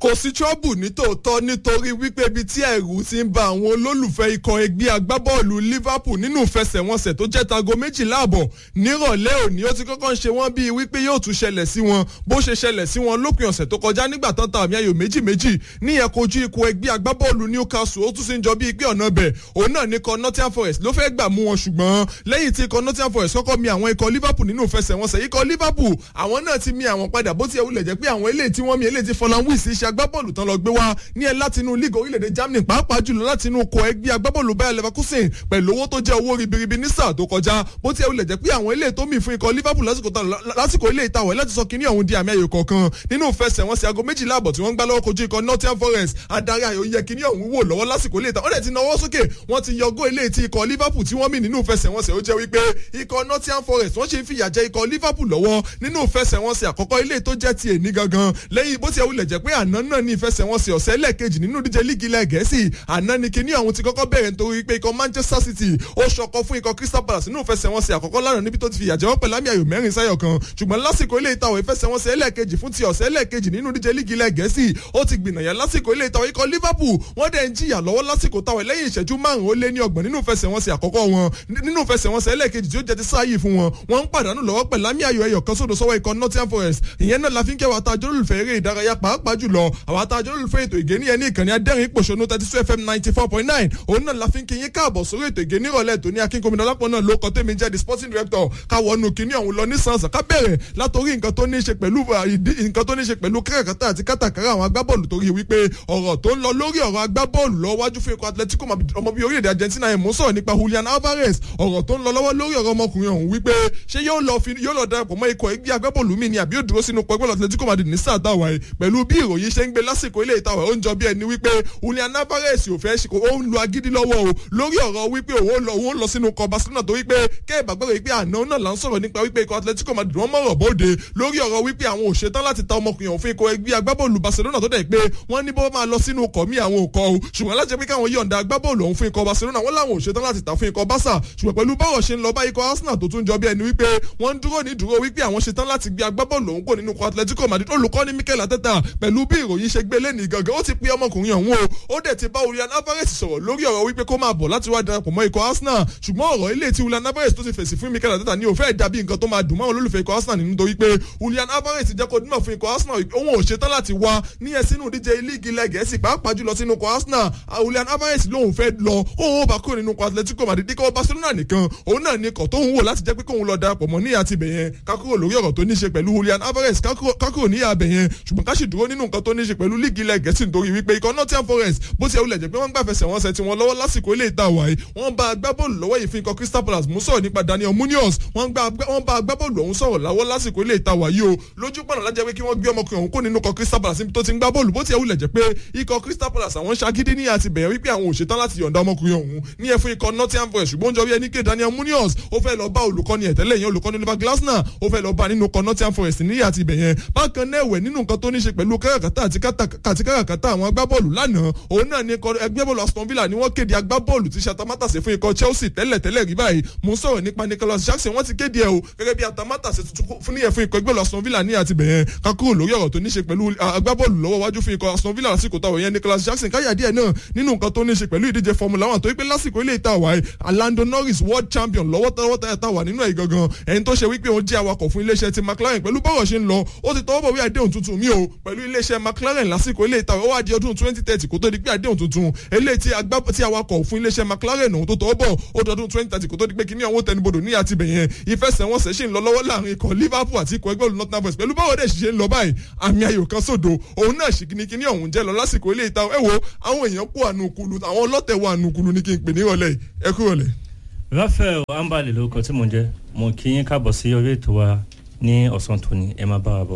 kò sí trouble ní tòótọ́ nítorí wípé ibi tí ẹ̀rù ti ń ba àwọn olólùfẹ́ ikọ̀ ẹgbẹ́ agbábọ́ọ̀lù Liverpool nínú ìfẹsẹ̀wọnsẹ̀ tó jẹ́ tago méjìlá àbọ̀ nírọ̀lẹ́ òní ó ti kọ́kọ́ ń ṣe wọ́n bíi wípé yóò tún ṣẹlẹ̀ sí wọn bó ṣe ṣẹlẹ̀ sí wọn lópin ọ̀sẹ̀ tó kọjá nígbà tán ta àmì ayò méjì méjì níyẹn kojú ikọ̀ ẹgbẹ́ agbábọ́ọ̀lù Newcastle ó tún sì ń jọ bíi pé ọ̀nà bẹ̀ òun náà ní ikọ̀ Nottingham Forest ló fẹ́ gbà mú wọn ṣùgbọ́n lẹ́yìn tí ikọ̀ Nottingham Forest kọ́kọ́ mi àwọn ikọ̀ Liverpool nínú ìfẹsẹ̀wọnsẹ̀ ikọ̀ Liverpool àwọn náà ti mi àwọn padà bó tiẹ̀ wulẹ̀ jẹ́ pé àwọn eléyìí tí wọ́n mi eléyìí tí Fọlán Wíìsì ṣe agbábọ́ọ̀lù tán lọ gbé wá ní ẹ látinú league orílẹ̀-èdè Germany pàápàá jùlọ látinú kọ ẹgbẹ́ agbábọ́ọ̀lù Bayer Leverkusen pẹ̀lú owó tó jẹ́ owó ribiribi ní sáà tó kọjá bó tiẹ̀ wulẹ̀ jẹ́ pé àwọn eléyìí tó mì fún ikọ̀ Liverpool lásìkò ilé ìtawọ̀ láti sọ kínní ọ̀hún di àmì ayò kọ̀ọ̀kan nínú ìfẹsẹ̀wọnsẹ̀ aago méjìlá àbọ̀ tí wọ́n ń gbá lọ́wọ́ kojú ikọ̀ Nottingham Forest adarí ayò yẹ kínní ọ̀hún wò lọ́wọ́ lásìkò ilé ìtawọ̀ ọ̀dẹ̀ ti nawọ́ sókè wọ́n ti yọgó ilé tí ikọ̀ Liverpool tí wọ́n mì nínú ìfẹsẹ̀wọnsẹ̀ ó jẹ́ wípé ikọ̀ Nottingham Forest wọ́n ṣe ń fìyà jẹ ikọ̀ Liverpool lọ́wọ́ nínú ìfẹsẹ̀wọnsẹ̀ àkọ́kọ́ ilé tó jẹ́ ti èní gangan lẹ́yìn bó ti ẹ̀ wulẹ̀ jẹ́ pé àná náà ní ìfẹsẹ̀wọnsẹ̀ ọ̀sẹ̀ lẹ́ẹ̀kejì nínú díje líìgì ilẹ̀ gẹ̀ẹ́sì àná ni kíní ọ̀hún ti kọ́kọ́ bẹ̀rẹ̀ nítorí pé ikọ̀ Manchester City ó ṣọkọ fún ikọ̀ Crystal Palace nínú ìfẹsẹ̀wọnsẹ̀ àkọ́kọ́ lánàá níbi tó ti fìyà jẹ wọ́n pẹ̀lú àmì ayò mẹ́rin sáyọ̀ kan ṣùgbọ́n lásìkò ilé ìtawọ̀ ìfẹsẹ̀wọnsẹ̀ ẹlẹ́ẹ̀kejì fún ti ọ̀sẹ̀ ẹlẹ́ẹ̀kejì nínú díje líìgì ilẹ̀ gẹ̀ẹ́sì ó ti gbìnàyà lásìkò ilé ìtawọ̀ ikọ̀ Liverpool wọ́n dẹ̀ ń jìyà lọ́wọ́ lásìkò táwọn lẹ́yìn ìṣẹ́jú márùn-ún ó lé ní ọgbọ̀n nínú ìfẹsẹ̀wọnsẹ̀ àkọ́kọ́ wọn nínú ìfẹsẹ̀wọnsẹ̀ ẹlẹ́ẹ̀kejì tí ó jẹ́ ti sáàyè fún wọn wọ́n ń pàdánù lọ́wọ́ pẹ̀lú àmì ayò ẹyọ kan sódò sọ́wọ́ ikọ̀ Nottingham Forest ìyẹn náà la fi ń kẹwàá tá a jọlọ olùfẹ́ eré ìdárayá pàápàá jùlọ àwọn tá a jọlọ olùfẹ́ ètò ìgé níyẹn ní ìkànnì adẹ́rìn ìpòṣónú thirty two fm ninety four point nine òun náà la fi ń kí yín káàbọ̀ sórí ètò ìgé nírọ̀lẹ́ tó ní akínkómìnà lápò náà ló kọ́ tẹ́mi jẹ́ the sporting director káwọnù kíní ọ̀hún lọ ní sànsà ká bẹ̀rẹ̀ látòrí nǹkan tó ní í ṣe pẹ̀lú nǹkan tó ní í ṣe pẹ̀lú káràkátà àti kátàkárà àwọn agbábọ́ọ̀lù torí wípé ọ̀rọ̀ tó ń lọ lórí ọ̀rọ̀ agbábọ́ọ̀lù lọ wájú fún ikọ̀ Atletico ọmọ bíi orílẹ̀-èdè Argentina ẹ̀ mú sọ̀rọ̀ nípa Julian Alvarez ọ̀rọ̀ tó ń lọ lọ́wọ́ lórí ọ̀rọ̀ ọmọkùnrin ọ̀hún wípé ṣé yóò lọ fi yóò lọ darapọ̀ mọ́ ikọ̀ ẹgbẹ́ agbábọ́ọ̀lù mi ni àbí yóò dúró sínú pẹ̀gbọ́n Atletico Madrid ní sáà táwa ẹ̀ pẹ̀lú bí ìròyìn ṣe ń gbé lásìkò ilé ìtawà ó ń jọ bí ẹni wípé Julian Alvarez ò fẹ́ ṣe ó ń lo agídí lọ́wọ́ o lórí ọ̀rọ̀ wípé òun lọ òun lọ sínú ikọ̀ Barcelona tó wípé kẹ́ẹ̀bà gbọ́dọ̀ wípé àná náà là ń sọ̀rọ̀ nípa wípé ikọ̀ Atletico Madrid wọ́n mọ̀rọ̀ bóde lórí ọ̀rọ̀ wípé àwọn ò ṣetán láti ta ọmọkùnrin ọ̀hún fún ikọ̀ ẹgbẹ́ agbábọ́ọ̀lù Barcelona tó dẹ̀ pé wọ́n ní bó máa lọ sínú ikọ̀ mi àwọn òkọ̀ o ṣùgbọ́n láti pé káwọn yọ̀ǹda agbábọ́ọ̀lù ọ̀hún fún ikọ̀ Barcelona wọ́n láwọn ò ṣetán láti ta fún ikọ̀ Barca ṣùgbọ́n pẹ̀lú báwọ̀ ṣe ń lọ bá ikọ̀ Arsenal tó tún jọ bí ẹni wípé wọ́n ń dúró ní dúró wípé àwọn ṣetán láti gbé agbábọ́ọ̀lù ọ̀hún kò nínú ikọ̀ Atletico Madrid olùkọ́ni Mikel Arteta pẹ̀lú bí ìròyìn ṣe gbé lẹ́nu gangan ó ti pé ọmọkùnrin ọ̀hún o ó dẹ̀ ti bá Julian Alvarez sọ̀rọ̀ lórí ọ̀rọ̀ wípé kó máa bọ̀ láti wá darapọ̀ mọ́ ikọ̀ Arsenal ṣùgbọ́n ọ̀rọ̀ ilé tí Julian Alvarez tó ti fèsì fún Mikel Arteta ní ó fẹ́ dàbí nǹkan tó máa dùn mọ́ olólùfẹ́ ikọ̀ Arsenal nínú torí pé Julian Alvarez jẹ́ kó dúnmọ̀ fún ikọ̀ Arsenal òun ò ṣetán láti wá ní ẹ sínú díje líìgì ilẹ̀ Gẹ̀ẹ́sì pàápàá jùlọ sínú ikọ̀ Arsenal Julian Alvarez lòun fẹ́ lọ òun ò bá kúrò nínú ikọ̀ Atletico Madrid ikọ̀ Barcelona nìkan òun náà ní ikọ̀ tó ń wò láti jẹ́ pé kóun lọ darapọ̀ mọ́ ní àti bẹ̀yẹn kákúrò lórí ọ̀rọ̀ tó ní ṣe pẹ̀lú Julian Alvarez kákúrò ní àbẹ̀ yẹn ṣùgbọ́n ká sì dúró nínú nǹkan tó ní ṣe pẹ̀lú líìgì ilẹ̀ Gẹ̀ẹ́sì nítorí wípé ikọ̀ Nottingham Forest bó ti ẹ̀ wulẹ̀ jẹ́ pé wọ́n gbà fẹsẹ̀ wọn sẹ̀ tí wọ́n lọ́wọ́ lásìkò ilé ìta wáyé wọ́n bá agbábọ́ọ̀lù lọ́wọ́ yìí fi ikọ̀ Crystal Palace mú sọ̀rọ̀ nípa Daniel Munoz wọ́n bá agbábọ́ọ̀lù ọ̀hún sọ̀rọ̀ láwọ́ lásìkò ilé ìta wáyé o lójú pọ̀nà lájẹ́ pé kí wọ́n gbé ọmọkùnrin ọ̀hún kó nínú ikọ̀ Crystal Palace níbi tó ti ń gbá bọ́ọ̀lù bó ti ẹ̀ wulẹ̀ jẹ́ pé ikọ̀ Crystal Palace àwọn ṣagídí ní àti bẹ̀rẹ̀ wípé àwọn ò ṣetán láti yọ̀ǹda ọmọkùnrin ọ̀hún ní ẹ̀ fún ikọ̀ Nottingham Forest ṣùgbọ́n jọ bí ẹni ké Daniel Munoz ó fẹ́ lọ bá olùkọ́ni ẹ̀tẹ́lẹ̀ yẹn olùkọ́ni Oliver Glasner ó fẹ́ lọ bá nínú ikọ̀ Nottingham Forest ní àti ibẹ̀ yẹn bákan náà ẹ̀wẹ̀ nínú nǹkan tó ní ṣe pẹ̀lú káràkátà àti káràkátà àwọn agbábọ́ọ̀lù lánàá òun náà ní ẹgbẹ́ bọ́ọ̀lù Aston Villa ni wọ́n kéde agbábọ́ọ̀lù tí ṣàtàmátàsé fún ikọ̀ Chelsea tẹ́lẹ̀ tẹ́lẹ̀ rí báyìí mo sọ̀rọ̀ nípa Nicholas Jackson wọ́n ti kéde ẹ̀ o gẹ́gẹ́ bí àtàmátàsé tuntun fún níyẹn fún ikọ̀ ẹgbẹ́ bọ́ọ̀lù Aston Villa ní àti bẹ̀yẹn kakúrò lórí ọ̀rọ̀ tó ní ṣe pẹ̀lú agbábọ́ọ̀lù lọ́wọ́ wájú fún ikọ̀ Aston Villa lásìkò táwọn yẹn Nicholas Jackson káyà díẹ̀ náà nínú nǹkan tó ní ṣe pẹ̀lú ìdíje Formula One tó wípé lásìkò ilé ìta wáyé Lando Norris world champion lọ́wọ́ tọ́wọ́ táyà tá wà nínú ẹ̀ gangan ẹni tó ṣe wípé òun jẹ́ awakọ̀ fún iléeṣẹ́ ti McLaren pẹ̀lú bọ́rọ̀ ṣe ń lọ ó ti tọwọ́ bọ̀ wí àdéhùn tuntun mi o pẹ̀lú iléeṣẹ́ McLaren lásìkò ilé ìta ó wá di ọdún twenty thirty kó tó di pé àdéhùn tuntun eléyìí tí awakọ̀ fún iléeṣẹ́ McLaren ọ̀hún tó tọwọ́ bọ̀ ó dọdún twenty thirty kó tó di pé kíní ọ̀hún tẹnubodò ní àti bẹ̀yẹn ìfẹsẹ̀wọnsẹ̀ ṣì ń lọ lọ́wọ́ láàrin ikọ̀ Liverpool àti ikọ̀ ẹgbẹ́ Nottingham Forest pẹ̀lú báwo dẹ̀ ṣe ń lọ báyìí àmì ayò kan sódò òun náà ṣì kíní kíní ọ̀hún jẹ́ lọ lásìkò ilé ìta ẹ wo àwọn èèyàn kó ànukulu àwọn ọlọ́tẹ̀ wọ ànukulu ní kí n pè ní ìrọ̀lẹ́ ẹ kú ìrọ̀lẹ́. Raphael Ambali lórúkọ tí mo jẹ́ mo kí yín káàbọ̀ sí orí ètò wa ní ọ̀sán tòní ẹ máa bá wa bọ̀.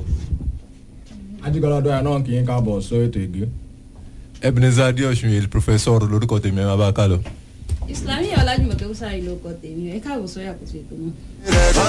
ajigbala dọ́yà náà kì í káàbọ̀ sórí ètò ìgbé. Ebenezer Adeosun yìí professor lórúkọ tèmi ẹ máa bá a kálọ. Islamiyah Ọlájúmọ̀kẹ́ Bùsárì ló kọ tèmi ẹ káàbọ̀ sórí àkóso ètò náà.